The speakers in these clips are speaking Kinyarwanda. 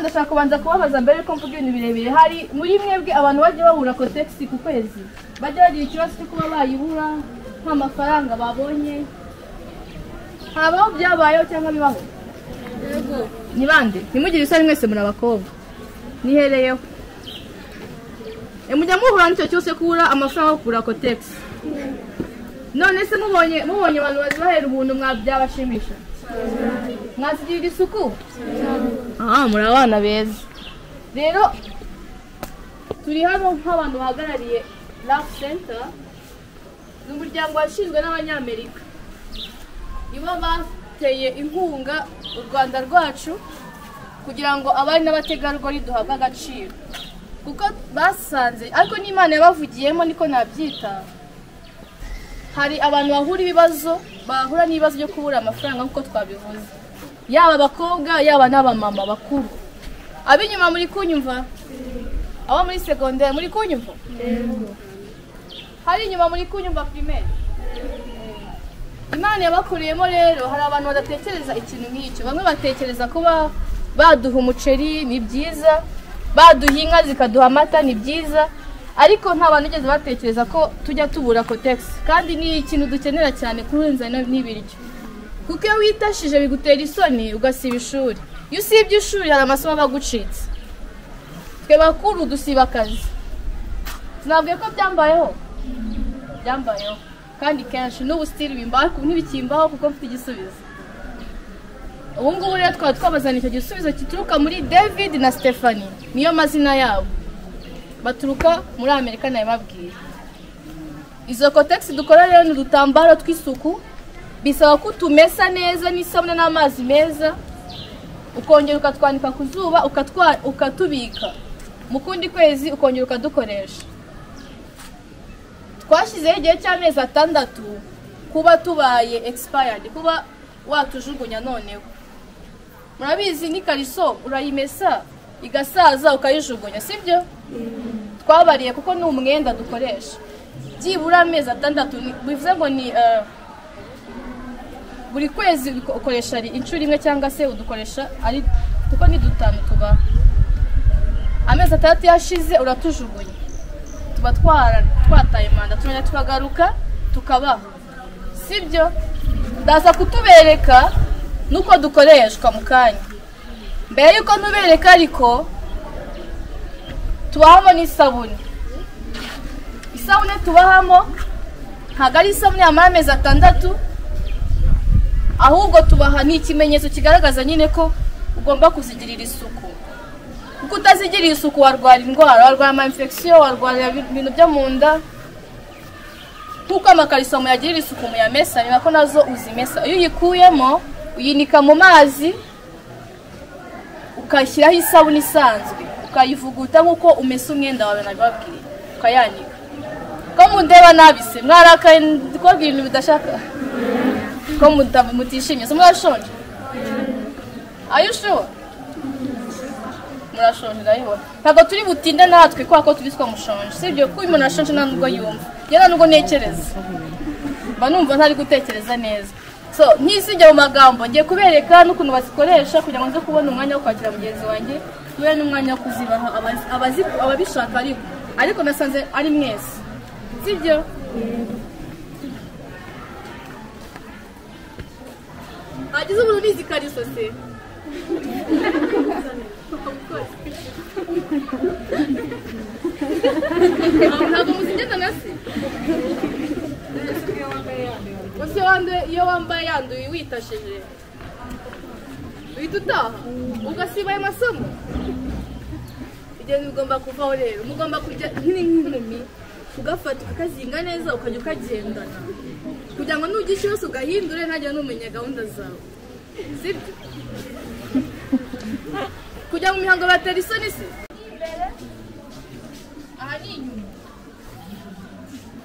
ndashaka kubanza kubabaza mbere yuko mvuga ibintu birebire hari muri mwebwe abantu bajya babura kotegisi ku kwezi bajya bagira ikibazo cyo kuba bayibura nta mafaranga babonye habaho byabayeho cyangwa bibaho ni bande ntimugire isoni mwese muri abakobwa nihereyeho E, mujya muhura n'icyo cyose kubura amafaranga yo kugura kotegisi none se mubonye mubonye abantu bazibahera ubuntu mwabyabashimisha mwazigirira isuku aha muri abana beza rero turi hano nk'abantu bahagarariye rafu senta ni umuryango washinzwe n'abanyamerika nibo bateye inkunga u rwanda rwacu kugira ngo abari n'abategarugori duhabwe agaciro kuko basanze ariko n'imana yabavugiyemo niko nabyita hari abantu bahura ibibazo bahura n'ibibazo byo kubura amafaranga nk'uko twabivuze yaba abakobwa yaba n'abamama bakuru ab'inyuma muri kunyumva abo muri segonderi muri kunyumva hari inyuma muri kunyumva pirimeri imana yabakuriyemo rero hari abantu badatekereza ikintu nk'icyo bamwe batekereza kuba baduha umuceri ni byiza baduha inka zikaduha amata ni byiza ariko nta bantu bigeze batekereza ko tujya tubura kotegisi kandi ni ikintu dukenera cyane kurenza n'ibiryo kuko iyo witashije bigutera isoni ugasiba ishuri iyo usibye ishuri hari amasomo aba agucitse twe bakuru dusiba akazi sinabwiye ko byambayeho byambayeho kandi kenshi n'ubu sitiri bimbaho ariko ntibikimbaho kuko mfite igisubizo ubu ngubu rero twaba twabazaniye icyo gisubizo gituruka muri david na stephanie niyo mazina yabo baturuka muri amerika nabibabwiye izo kotegisi dukora rero ni udutambaro tw'isuku bisaba ko utumesa neza n'isabune n'amazi meza ukongera ukatwanika ku zuba ukatubika mu kundi kwezi ukongera ukadukoresha twashyizeho igihe cy'amezi atandatu kuba tubaye expired kuba watujugunya noneho murabizi n'ikariso urayimesa igasaza ukayijugunya sibyo twabariye kuko ni umwenda dukoresha byibura amezi atandatu ni- bivuze ngo ni eh, buri kwezi ukoresha ari inshuro imwe cyangwa se udukoresha ari kuko ni dutanu tuba amezi atandatu yashize uratujugunya tuba twara- twataye manda tumenya tukagaruka tukabaho sibyo ndaza kutubereka nuko dukoreshwa mu kanya mbere yuko ntubereka ariko tubahamo n'isabune isabune tubahamo ntabwo ari isabune yamara amezi atandatu ahubwo tubaha ni ikimenyetso kigaragaza nyine ko ugomba kuzigirira isuku kuko utazigiriye isuku warwara indwara warwara ama infection warwara ibintu byo mu nda kuko amakariso muyagirira isuku muyamesa ni nako nazo uzimesa iyo uyikuyemo uyinika mu mazi ukashyiraho isabune isanzwe ukayivuguta nk'uko umesa umwenda wawe nabibabwiye ukayanika ko mundeba nabise mwarakaye ndi kubabwira ibintu bidashaka ko muta- mutishimye se murashonje Are you sure? murashonje ndabibona ntabwo turi butinde natwe kubera ko turi twamushonje sibyo kuko umuntu ashonje nta nubwo yumva njye nta nubwo ntekereza mba numva ntari gutekereza neza so ntisijya mu magambo ngiye kubereka n'ukuntu bazikoresha kugira ngo nze kubona umwanya wo kwakira mugenzi wanjye tube n'umwanya wo kuzibaha abazi- abazi- ababishaka ariko ariko nasanze ari mwese sibyo hagize umuntu unizi ikariso se ntabwo muzigenda na se ese wanduye iyo wambaye yanduye witashije uhita utaha ugasiba ayo masomo ibyo bigomba kuvaho rero mugomba kujya nk'inkumi ugafata ukakazinga neza ukajya ukagendana kugira ngo nugira ikibazo ugahindure ntajya numenya gahunda zawe sibyo kujya mu mihango batera isoni se aha ni inyuma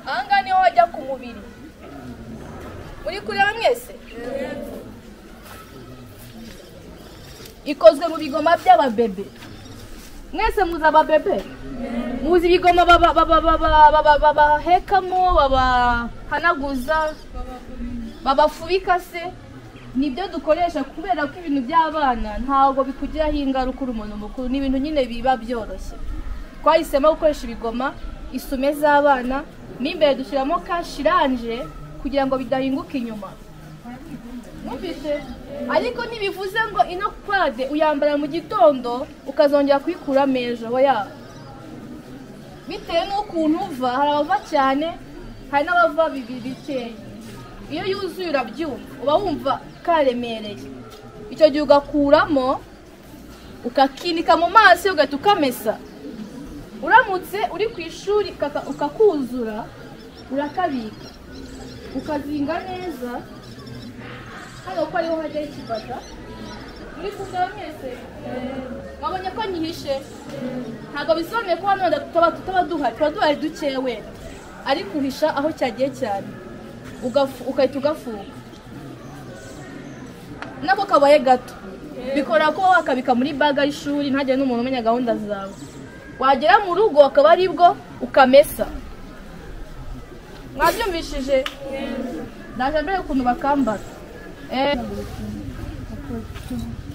aha ngaha niho wajya ku mubiri muri kureba mwese ikozwe mu bigoma by'ababebe mwese muzi ababebe muzi ibigoma baba- baba- baba- baba- babahekamo babahanaguza babafubika se nibyo dukoresha kubera ko ibintu by'abana ntabwo bikugiraho ingaruka uri umuntu mukuru ni ibintu nyine biba byoroshye twahisemo gukoresha ibigoma isume z'abana mo imbere dushyiramo kashiranje kugira ngo bidahinguka inyuma mwumvise ariko ntibivuze ngo ino pade uyambara mu gitondo ukazongera kuyikuramo ejo oya bitewe n'ukuntu uva hari abava cyane hari n'abava bibi- bikeya iyo yuzuye urabyumva uba wumva karemereye icyo gihe ugakuramo ukakinika mu maso ugahita ukamesa uramutse uri ku ishuri ukaka- ukakuzura urakabika ukazinga neza hano ko ariho hajyaho ikibata muri kurya mwese wabonye ko nyihishe ntabwo bisobanuye ko hano wenda tutaba tutaba duhari tuba duhari dukeya wenda ariko uhisha aho cyagiye cyane ugafu- ugahita ugafunga nako kabaye gato bikora ko wakabika muri baga y'ishuri ntagire n'umuntu umenya gahunda zawe wagera mu rugo akaba ari bwo ukamesa mwabyumvishije ndaje mbere ukuntu bakambara Eh,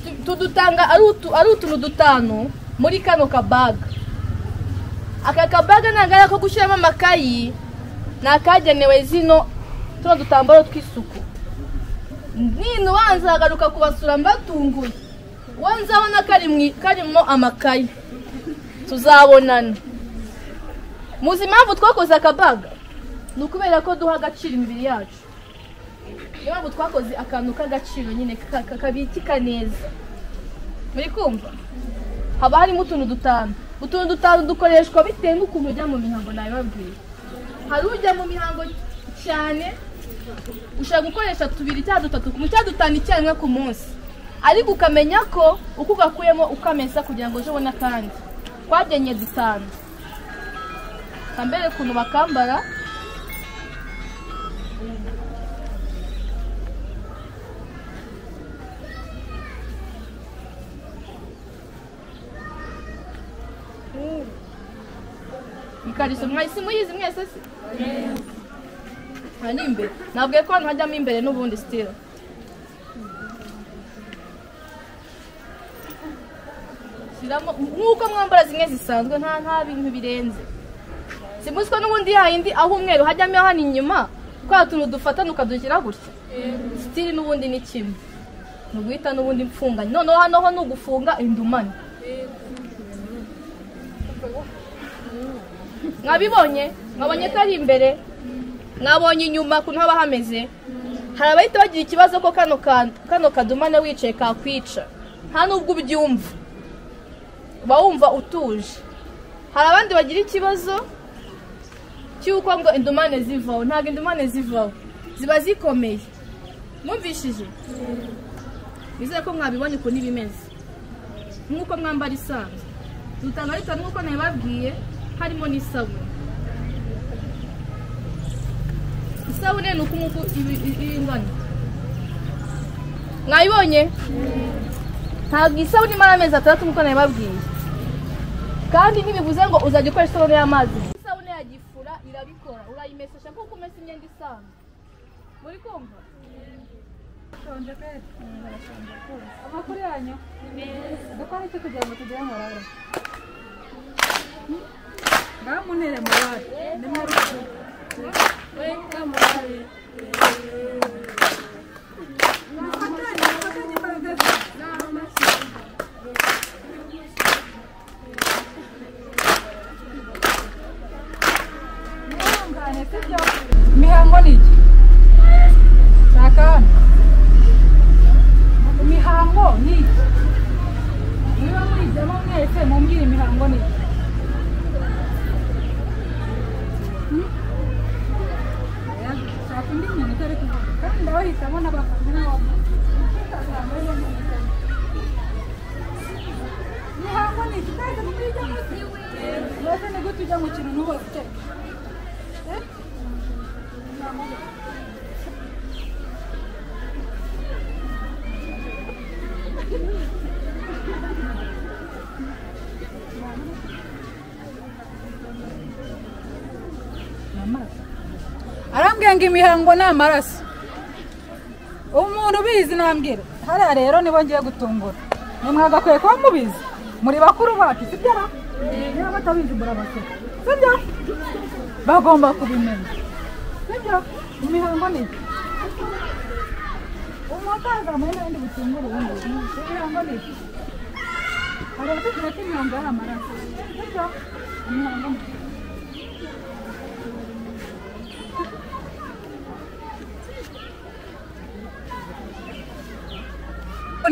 tu- tudutanga ari utu- ari utuntu dutanu muri kano kabaga aka kabaga ntabwo ari ako gushyiramo amakayi ni akagenewe zino tuno dutambaro tw'isuku nino ubanza agaruka kubasura mbatunguye uwo nzabona kari mu i- karimo amakayi tuzabonana muzi impamvu twakoze akabaga ni ukubera ko duha agaciro imibiri yacu niyo mpamvu twakoze akantu k'agaciro nyine ka- ka- kabikika neza muri kumva haba harimo utuntu dutanu utuntu dutanu dukoreshwa bitewe n'ukuntu ujya mu mihango nabibabwiye hari ujya mu mihango cyane ushobora gukoresha tubiri cyangwa dutatu ku cyangwa dutanu icyarimwe ku munsi ariko ukamenya ko uko ugakuyemo ukamesa kugira ngo ejo ubone akandi twagenye dutanu kambere ukuntu bakambara ikariso mwahise muyizi mwese se aha ni imbere nabwiye ko hano hajyamo imbere n'ubundi sitira shyiramo nk'uko mwambara zimwe zisanzwe nta nta bintu birenze si muzi ko n'ubundi yayindi aho umweru hajyamo hano inyuma twa tuntu dufatana ukadushyira gutya sitiri n'ubundi ni kimwe ni uguhita n'ubundi mfunganye noneho hano ho ni ugufunga indumane mwabibonye mwabonye ko ari imbere mwabonye inyuma ukuntu haba hameze hari abahita bagira ikibazo ko kano ka- kano kadumane wicaye kakwica nta nubwo ubyumva uba wumva utuje hari abandi bagira ikibazo cy'uko ngo indumane zivaho ntabwo indumane zivaho ziba zikomeye mwumvishije nizere ko mwabibonye ukuntu iba imeze nk'uko mwambara isanzwe dutanga ari bitanu nk'uko nabibabwiye harimo n'isabune isabune ni uko umuku ibi- ibi- iba ingana mwayibonye ntabwo isabune imara amezi atandatu nk'uko nabibabwiye kandi ntibivuze ngo uzajya ukoresha isabune y'amazi isabune ya gifura irabikora urayimesesha kuko umesa imyenda isanzwe muri kumva amakuru yanyu dukora iki kugira ngo tugere mu ruhare ngaho muntere mu ruhare ni mwari mufatanye mufatanye imbaraga mwihangane sibyo imihango ni iki shaka hano imihango ni iki niba muyijyamo mwese mumbwire imihango ni iki amaraso arambwira ngo imihango ni amaraso umuntu ubizi nambwira hariya rero nibo ngiye gutungura nimwagakwiye kuba mubizi muri bakuru bacu sibyo niba batabizi murabaseka sibyo bagomba kubimenya sibyo imihango ni iki umusaza muri n'ibindi butungura ubundi imihango ni iki hari abatugira ko imihango ari amaraso sibyo imihango ni iki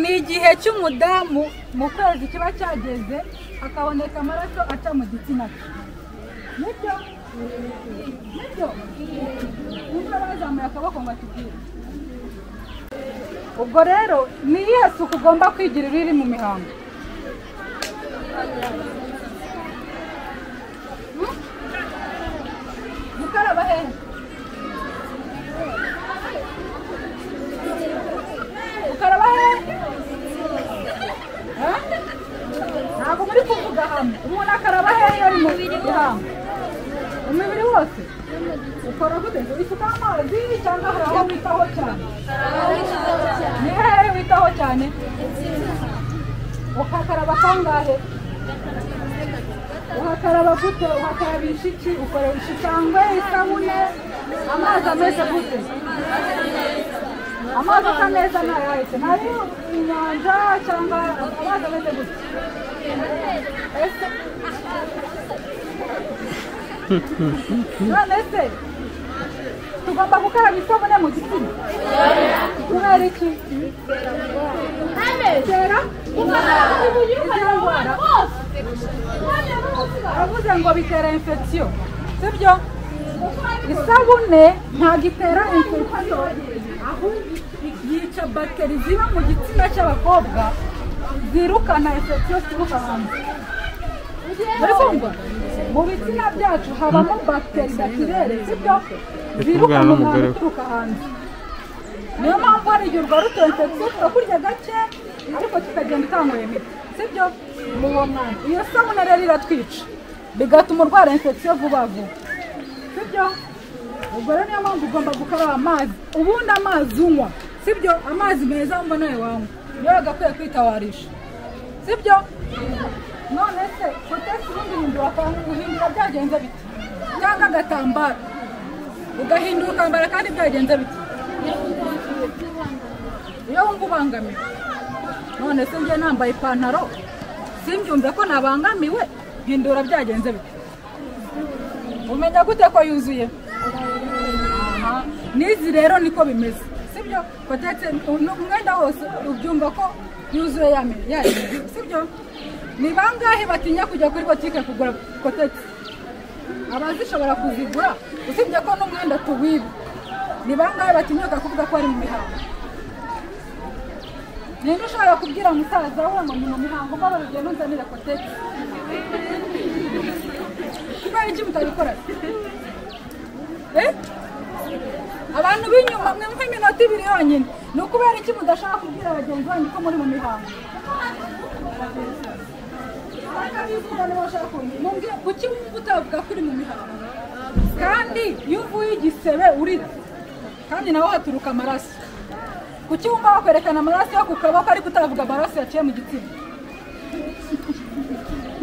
ni igihe cy'umudamu mu kwezi kiba cyageze hakaboneka amaraso aca mu gitsina cye nibyo nibyo niba bazamuye akaboko ngo atubwire ubwo rero ni iyihe suku ugomba kwigirira iri mu mihango Hmm? gukaraba hehe gukaraba hehe ntabwo muri kuvuga hamwe umuntu akaraba hehe iyo ari mu mihango umubiri wose ukora gute ngo isuka amazi cyangwa hari aho witaho cyane ni hehe witaho cyane ukakaraba kangahe uhakaraba gute uhakarabisha iki ukoresha icyangwe isabune amazi ameze gute amazi asa neza ntayahise ntari inyanja cyangwa amazi ameze gute ese none se tugomba gukaraba isabune mu gitsina kubera iki kera izera ndwara baravuze ngo bitera infection sibyo isabune ntabwo itera infection ahubwo yica bagiteri ziba mu gitsina cy'abakobwa zirukana infection zituruka hanze muri kumva mu bitsina byacu habamo bagiteri bakirere sibyo zirukana umwanda uturuka hanze niyo mpamvu hari igihe urwara infection tukakurya gake ariko kikagenda utanguye imiti sibyo mu uwo mwanya iyo sabune rero iratwica bigatuma urwara infection vuba vuba sibyo ubwo rero niyo mpamvu ugomba gukaraba amazi ubundi amazi unywa sibyo amazi meza mba nawe wanywa niyo wagakwiye kwitawarisha sibyo none se kotesi ubundi hindura guhindura byagenze biti cyangwa agatambaro ugahindura ukambara kandi byagenze biti iyo wumva ubangamiwe none se njye nambaye ipantaro simbyumve ko nabangamiwe hindura byagenze bite umenya gute ko yuzuye Aha. n'izi rero niko bimeze sibyo kotetse umwenda wose ubyumva ko yuzuye yamenye yarinze sibyo ni bangahe batinya kujya kuri botike kugura kotetse abazishobora kuzigura usibye ko n'umwenda tuwiba ni bangahe batinyuka kuvuga ko ari mu mihango ninde ushobora kubwira musaza we ngo ni mu mihango mbaba rugendo nzanire kotetse kubera iki mutabikora abantu b'inyuma mwumva iminota ibiri yonyine ni ukubera iki mudashaka kubwira bagenzi banyu ko muri mu mihango kuki wumva utavuga ko uri mu mihango kandi iyo uvuye igisebe urira kandi nawe haturuka amaraso kuki wumva bakwerekana amaraso yo ku kaboko ariko utavuga amaraso yaciye mu gitsina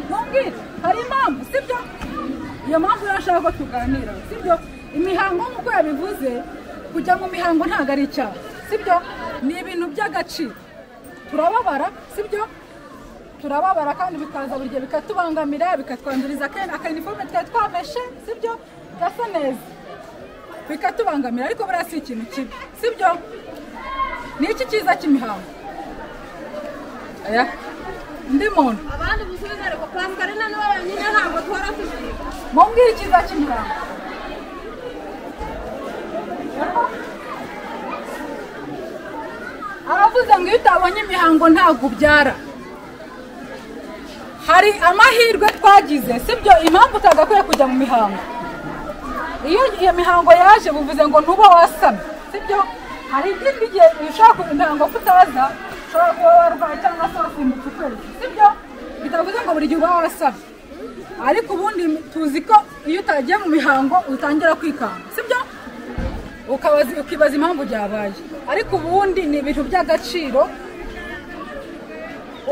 mumbwire hari impamvu sibyo iyo mpamvu rero ashaka ko tuganira sibyo imihango nk'uko yabivuze kujya mu mihango ntabwo ari icyaha sibyo ni ibintu by'agaciro turababara sibyo turababara kandi bikaza buri gihe bikatubangamira bikatwanduriza akaniforume twari twameshe sibyo gasa neza bikatubangamira ariko buriya si ikintu kibi sibyo ni iki cyiza cy'imihango aya ndi muntu abandi busubiza ariko pasikarina nibo bonyine ntabwo duhora tubivuga mumbwire icyiza cy'imihango aravuze ngo iyo utabonye imihango ntabwo ubyara hari amahirwe twagize sibyo impamvu utagakwiye kujya mu mihango iyo iyo mihango yaje bivuze ngo ntube wasamye sibyo hari ikindi gihe ushobora kuba imihango kutaza ushobora kuba warwaye cyangwa se wasimbutse ukwezi sibyo bitavuze ngo buri gihe uba wasabye ariko ubundi tuzi ko iyo utagiye mu mihango utangira kwikanga sibyo ukabaza ukibaza impamvu byabaye ariko ubundi ni ibintu by'agaciro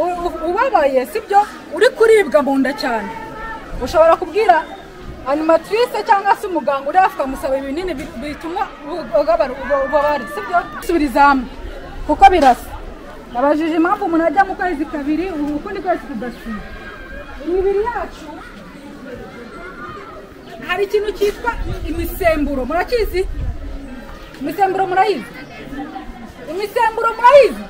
U- u- ubabaye sibyo uri kuribwa mu nda cyane ushobora kubwira animatrice cyangwa se umuganga uri hafi ukamusaba ibinini bi- bituma ububabare ububabare sibyo subiriza hamwe kuko birasa nabajije impamvu umuntu ajya mu kwezi kabiri ubu ukundi kwezi kudasiba imibiri yacu hari ikintu cyitwa imisemburo murakizi imisemburo murayizi imisemburo murayizi